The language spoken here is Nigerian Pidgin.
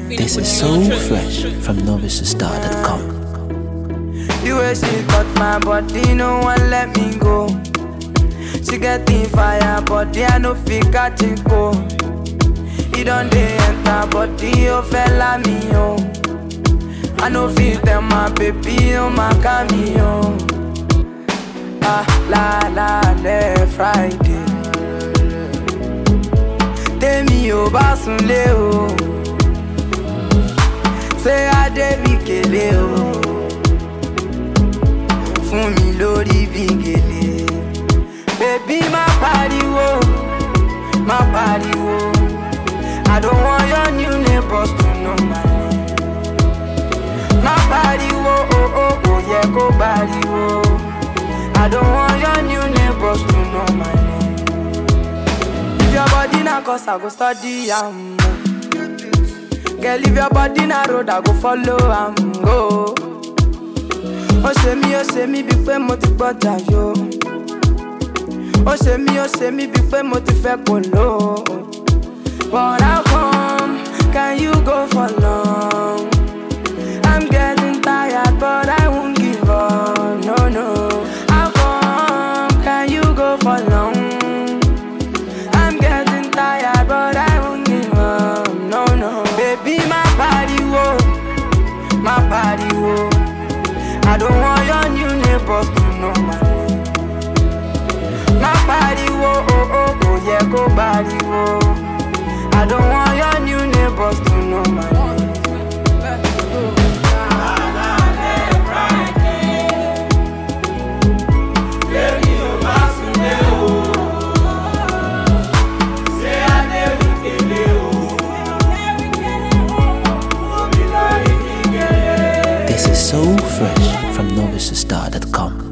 This is so fresh from novicestar.com. The way she cut my body, no one let me go. She get the fire, body I no fit catch it go. It don't dey enter body, oh fella me oh. I no fit tell my baby, oh my cameo. Ah la la le Friday. Tèmi ò bá sunlé o. Ṣé Adé bí kélé o? fún mi lórí bí gèlè. Bébí má pariwo, má pariwo. I don't want your new neighbors to know my name. Má pariwo, oh oh, kò yẹ kó pariwo. I don't want your new neighbors to know my name. If your body na cause I go study am. Girl, if your body na road, I go follow am go. ó ṣe mí ó ṣe mí bíi pé mo ti gbọ́dọ̀ yó ó ṣe mí ó ṣe mí bíi pé mo ti fẹ́ kò ló but how come can you go for long i'm getting tired but i won't give up no no how come can you go for long i'm getting tired but i won't give up no no baby má pariwo má pariwo. I don't want your new neighbors to know my name. Má pariwo, oh oh, kò yẹ kó pariwo. I don't want your new neighbors to know my name. This is so fresh from novicestar.com.